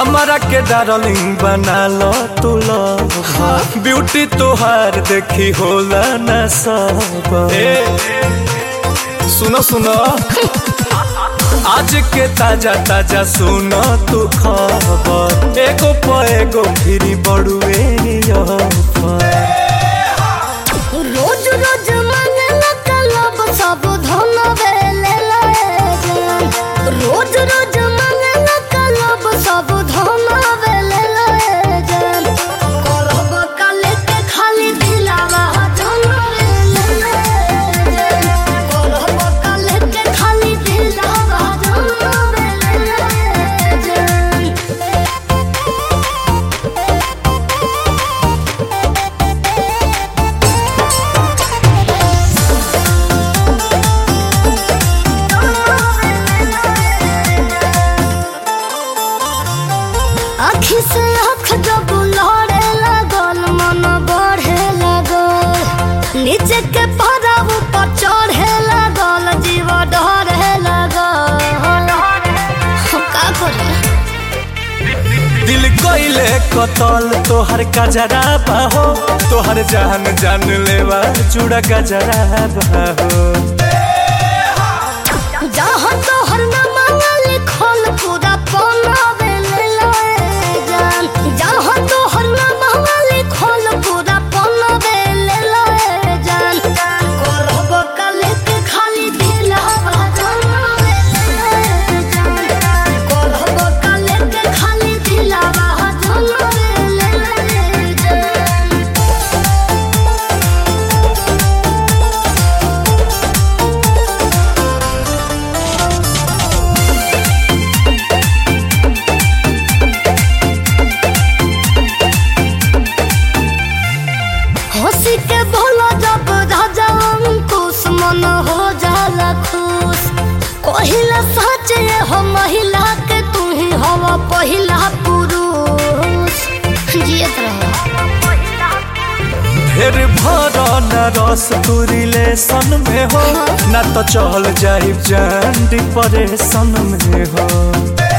हमारा के डार्लिंग बना लो तू लव ब्यूटी तोहार देखी होला न सब सुनो सुनो आज के ताजा ताजा सुनो तू खबर एगो प एगो फिरी बड़ुए ऑफर रोज रोज मंगला कलब सब धन बेले लाए रोज रोज मंगला कलब सब धन बेले लाए करब काले के खाली दिलावा धन बेले लाए करब काले के खाली दिलावा धन बेले लाए आखी से आँख जब लड़े लगल मन बढ़े लगल नीचे के पारा ऊपर चढ़े लगल जीव डरे लगल हम का करे दिल कोइले कतल तोहर कजरा बाहो तोहर जान जान लेवा चूड़ा गजरा बाहो जहाँ तोहर न मांगल खोल पूरा पौना बेले लाए जान जहाँ तोहर न मांगल खोल पूरा पौना बेले लाए जान करब काले के खाली दिलावा जाना बेले लाए जान करब काले के खाली दिलावा जाना बेले लाए जान हंसी के बोलो जब राजा अंकुश मन हो जाला खुश कहिला सच ये हो महिला के तू ही हवा पहिला पुरुष जियत रहो फिर भर न रस तू रिलेशन में हो ना तो चल जाई जान डिप्रेशन में हो